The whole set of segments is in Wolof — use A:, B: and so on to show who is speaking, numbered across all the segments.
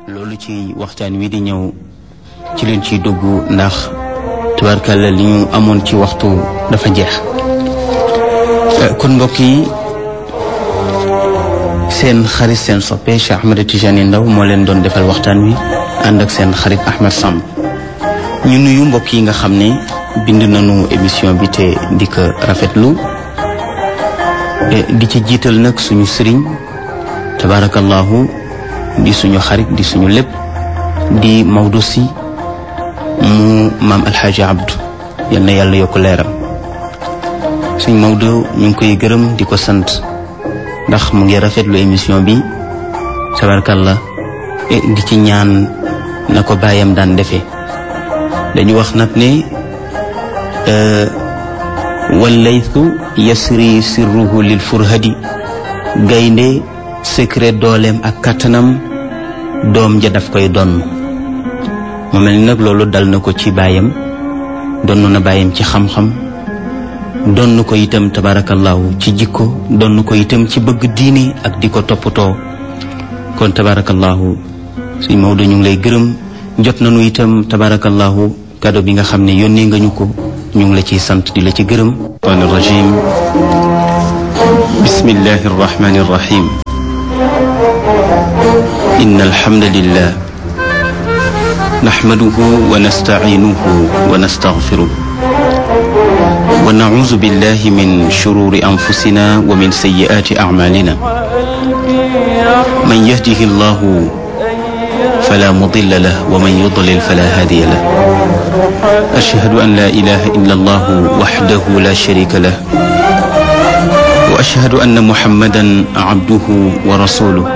A: loolu ci waxtaan wi di ñëw ci leen ciy dugg ndax tubaarkàlla li ñu amoon ci waxtu dafa jeex kon mbokk yi seen xarit seen soppe Cheikh Ahmed Tidiane Ndao moo leen doon defal waxtaan wi ànd ak seen xarit Ahmed Samb ñu nuyu mbokk yi nga xam ne bind nañu émission bi te di ko rafetlu di ci jiital nag suñu sëriñ tabarakallahu di suñu xarit di suñu lépp di Maodo si mu maam alxaaji Abdou yal na yàlla yokk leeram suñ Maodo ñu ngi koy gërëm di ko sant ndax mu ngi rafetlu émission bi tabarakallah di ci ñaan na ko bàyyam daan defee dañu wax nag ne wallaytu yasri sirruhu lil furhadi gaynde secret dooleem ak kattanam doom ja daf koy donn mu mel ni nag loolu dal na ko ci baayam donn na baayam ci xam-xam donn ko itam tabarakallahu ci jikko donn ko itam ci bëgg diine ak di ko toppatoo kon tabarakallahu suñ Maodo ñu ngi lay gërëm jot nañu itam tabarakallahu kado bi nga xam ne yónnee nga ñu ko ñu ngi la ciy sant di la ci gërëm an rajim bismillahi arrahmani arrahim إن الحمد لله نحمده ونستعينه ونستغفره ونعوذ بالله من شرور أنفسنا ومن سيئات أعمالنا من يهده الله فلا مضل له ومن يضلل فلا هادي له أشهد أن لا إله إلا الله وحده لا شريك له وأشهد أن محمدا عبده ورسوله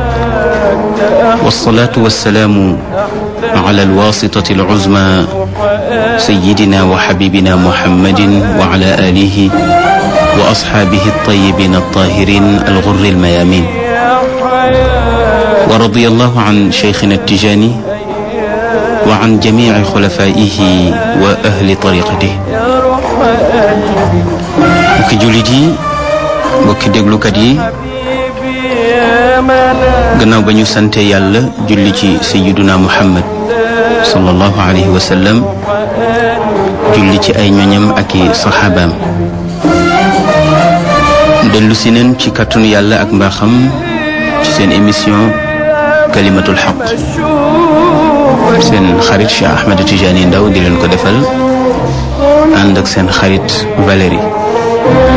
A: والصلاة والسلام على الواسطة العزمى سيدنا وحبيبنا محمد وعلى آله وأصحابه الطيبين الطاهرين الغر الميامين ورضي الله عن شيخنا التجاني وعن جميع خلفائه وأهل طريقته mbokki jullit yi mbokki déglukat yi gannaaw ba ñu sante yàlla julli ci sayiduna muhammad sallallahu alayhi wa sallam julli ci ay ñoñam ak i saxaabaam dellu si neen ci kàttanu yàlla ak mbaaxam ci seen émission kalimatul xaq seen xarit Cheikh Ahmed Tidiane Ndao di leen ko defal ànd ak seen xarit Valérie